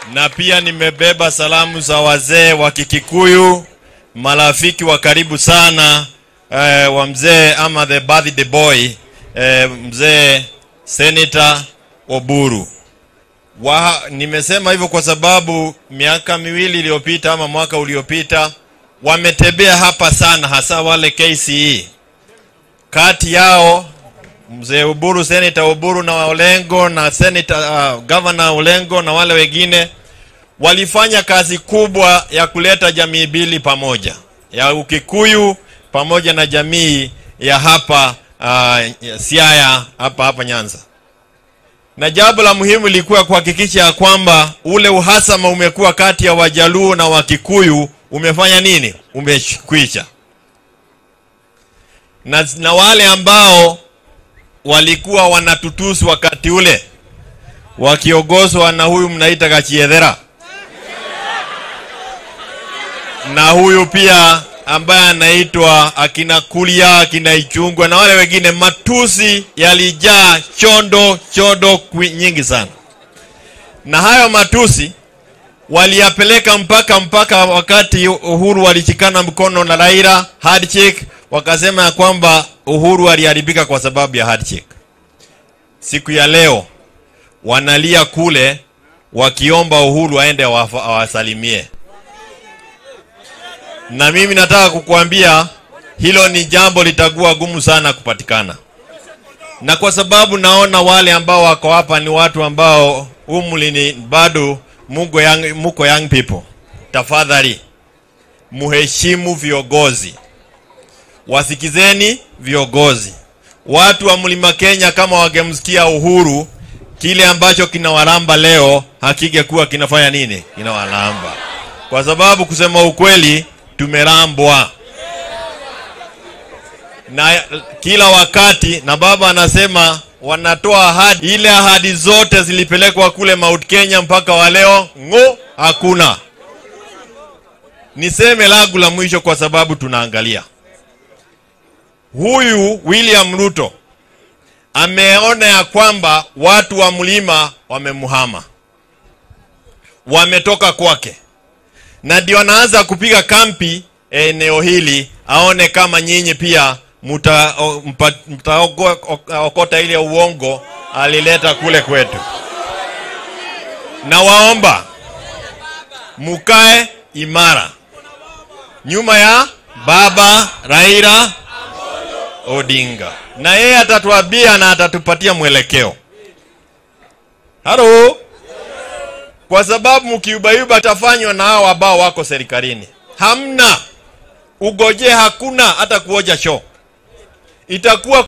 na pia nimebeba salamu za wazee wa Kikikuyu, marafiki wa karibu sana eh, wa mzee ama the birthday boy eh, mzee Senator Oburu. Wa, nimesema hivyo kwa sababu miaka miwili iliyopita ama mwaka uliopita wametembea hapa sana, hasa wale KCE. Kati yao mzee Uburu, Senator Uburu na Olengo na Senator uh, Governor Olengo na wale wengine walifanya kazi kubwa ya kuleta jamii mbili pamoja, ya Ukikuyu pamoja na jamii ya hapa uh, Siaya hapa hapa Nyanza na jambo la muhimu lilikuwa kuhakikisha ya kwamba ule uhasama umekuwa kati ya Wajaluo na Wakikuyu umefanya nini? Umekwisha. Na, na wale ambao walikuwa wanatutusi wakati ule wakiongozwa na huyu mnaita Kachiedhera na huyu pia ambaye anaitwa akina Kulia, akina Ichungwa na wale wengine, matusi yalijaa chondo chondo nyingi sana, na hayo matusi waliyapeleka mpaka mpaka wakati Uhuru walishikana mkono na Raila handshake, wakasema ya kwamba Uhuru aliharibika kwa sababu ya handshake. Siku ya leo wanalia kule wakiomba Uhuru aende awasalimie na mimi nataka kukuambia hilo ni jambo litakuwa gumu sana kupatikana, na kwa sababu naona wale ambao wako hapa ni watu ambao umri ni bado muko young, muko young people, tafadhali muheshimu viongozi, wasikizeni viongozi. Watu wa mlima Kenya kama wangemsikia Uhuru, kile ambacho kinawalamba leo hakingekuwa kinafanya nini, kinawalamba kwa sababu kusema ukweli tumerambwa na kila wakati, na baba anasema wanatoa ahadi. Ile ahadi zote zilipelekwa kule Mount Kenya mpaka wa leo ng'o, hakuna. Niseme langu la mwisho, kwa sababu tunaangalia huyu William Ruto ameona ya kwamba watu wa mlima wamemhama, wametoka kwake na ndio anaanza kupiga kampi eneo hili, aone kama nyinyi pia mtaokota ile uongo alileta kule kwetu. Na waomba mukae imara nyuma ya baba Raila Odinga, na yeye atatuambia na atatupatia mwelekeo. Halo kwa sababu mkiubaiba tafanywa na hao ambao wako serikalini. Hamna ugoje, hakuna hata kuoja show itakuwa